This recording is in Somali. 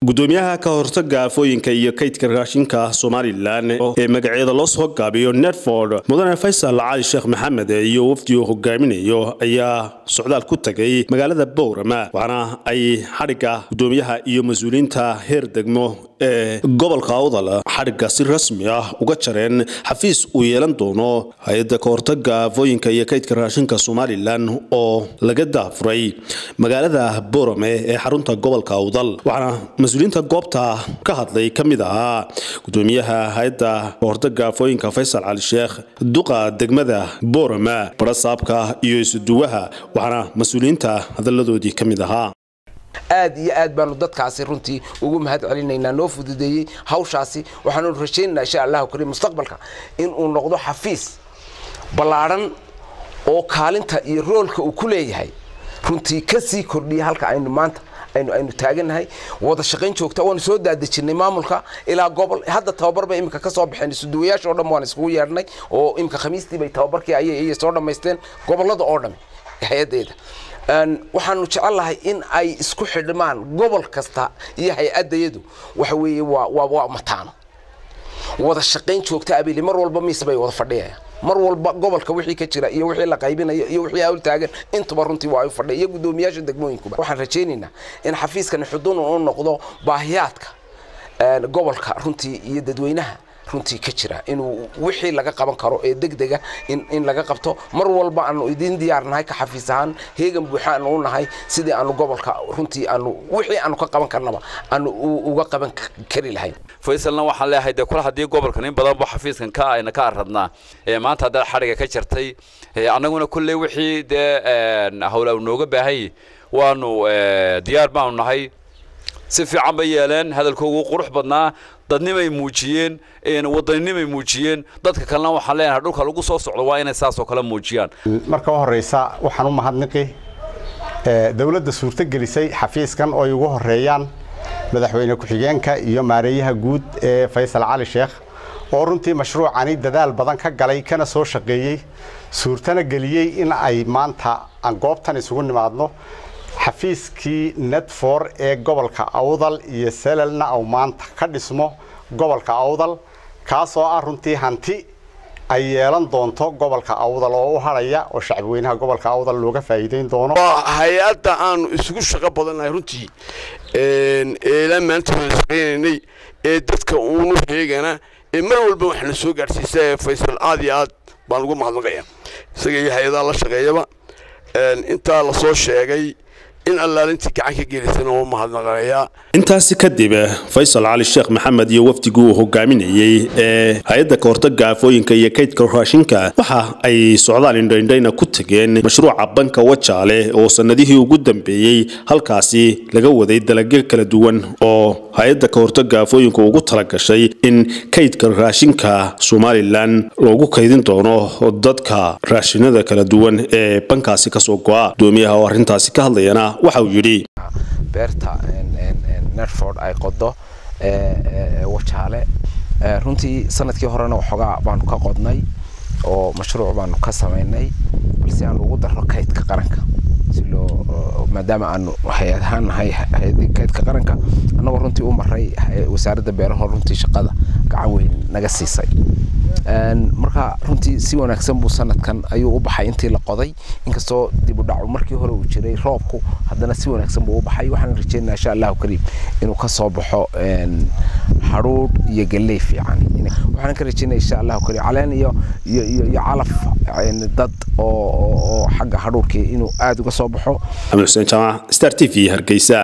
gudoomiyaha ka hortaga aafooyinka iyo kaydka raashinka somalilan ee magaceeda loo soo gaabiyo netford mudane faysal cali sheekh maxamed iyo wafdi uu hogaaminayo ayaa socdaal ku tagay magaalada bowrama waxaana ay xadhigga gudoomiyaha iyo mas-uuliyiinta heer degmo ee gobolka awdal xadhigga si rasmi ah uga jareen xafiis uu yeelan doono hay-adda ka hortaga aafooyinka iyo kaydka raashinka somalilan oo laga daafuray magaalada bowrame ee xarunta gobolka awdal waxaana mas-uuliyiinta goobta ka hadlay ka mid ahaa gudoomiyaha hay-adda kahortaga aafooyinka faysal cali sheekh duqa degmada boorama barasaabka iyo isuduwaha waxaana mas-uuliyiinta hadalladoodii ka mid ahaa aad iyo aad baanu dadkaasi runtii ugu mahad celinaynaa noo fududeeyey hawshaasi waxaanu rajaynaynaa insha allahu kariim mustaqbalka inuu noqdo xafiis ballaadhan oo kaalinta iyo roolka uu ku leeyahay runtii ka sii kordhiya halka aynu maanta aynu aynu taaganahay wada shaqayn joogta waanu soo daadejinay maamulka ilaa gobol hadda tababar bay imika ka soo baxeen isuduwayaasha oo dhan waan iskugu yeedhnay oo imika khamiistii bay tababarkii ayay soo dhammaysteen gobollada oo dhan hay-addeeda waxaanu jecellahay in ay isku xidhmaan gobol kasta iyo hay-addayadu waxa weeye waa waa waa mataano wada shaqayn joogta abili mar walba miis bay wada fadhiyayaan mar walba gobolka wixii ka jira iyo wixii la qaybinayo iyo wixii hawl taagan intuba runtii waa ay fadhiya iyo guddoomiyaasha degmooyinkuba waxaan rajaynaynaa in xafiiskani xudun u noqdo baahiyaadka gobolka runtii iyo dadweynaha runtii ka jira inuu wixii laga qaban karo ee degdega in laga qabto mar walba aanu idiin diyaarnahay ka xafiis ahaan heegan buuxa aanu u nahay sidii aanu gobolka runtii aanu wixii aanu ka qaban karnaba aanu uga qaban kari lahayn faysalna waxaan leeyahay dee kula haddii gobolkan in badan ba xafiiskan ka ayna ka aradnaa maanta haddaad xadhiga ka jartay annaguna kulley wixii dee hawla nooga baahanyay waanu diyaar baanu nahay si fiican bay yeeleen hadalkoogu qurux badnaa dadnimay muujiyeen wadaninimay muujiyeen dadka kalena waxaan leenahay dhulka lagu soo socdo waa inay saas oo kale muujiyaan marka u horraysa waxaan u mahadniqi dowladda suurtogelisay xafiiskan oo ay ugu horreeyaan madaxweyne ku-xigeenka iyo maareeyaha guud ee faysal cali sheekh oo runtii mashruucani dadaal badan ka galay kana soo shaqeeyey suurtana geliyey in ay maanta aan goobtan isugu nimaadno xafiiskii netfor ee gobolka awdal iyo selalna au maanta ka dhismo gobolka awdal kaasoo ah runtii hanti ay yeelan doonto gobolka awdal oo u hadhaya oo shacbweynaha gobolka awdal looga faa'iideyn doono waa hay-adda aanu isugu shaqo badannahay runtii eelaa maanta waan shaqaynaynay ee dadka uunu heegana ee mar walba waxaana soo gaadhsiisa ee faysal aad iyo aad baan ugu mahadnaqaya isaga iyo hay-adaha la shaqeeyaba intaa la soo sheegay in allaalintii gacan ka gelisana waa mahadnaqanayaa intaasi kadib faysal cali sheekh maxamed iyo wafdigii uu hogaaminayey ee hay-adda kahortaga aafooyinka iyo kaydka raashinka waxa ay socdaal indhaindhayna ku tageen mashruuca banka wajaale oo sannadihii ugu dambeeyey halkaasi laga waday dalagyo kala duwan oo hay-adda kahortaga aafooyinka ugu talagashay in kaydka raashinka somalilan loogu kaydin doono dadka raashinada kala duwan ee bankaasi kasoo go'a gudoomiyaha oo arrintaasi ka hadlayana waxa uu yidhi beerta netford ay qodo wajaale runtii sanadkii horena waxoogaa baanu ka qodnay oo mashruuc baanu ka samaynay balse aanu ugu darro kaydka qaranka si loo maadaama aanu hay-ad ahaan nahay kaydka qaranka annagoo runtii u maray wasaaradda beeraha runtii shaqada gacan weyn naga siisay marka runtii si wanaagsan buu sanadkan ayuu u baxay intii la qoday inkastoo dib u dhacu markii hore uu jiray roobku haddana si wanaagsan buu u baxay waxaan rajeynaa insha allahu kariim inuu ka soo baxo hadhuudh iyo galley fiican waxaan ka rajeynaya insha allahu kariim caleen iyo iyo iyo calaf dad oo oo xagga hadhuudhkii inuu aada uga soo baxo xamed xuseen jaamac star t v hargeysa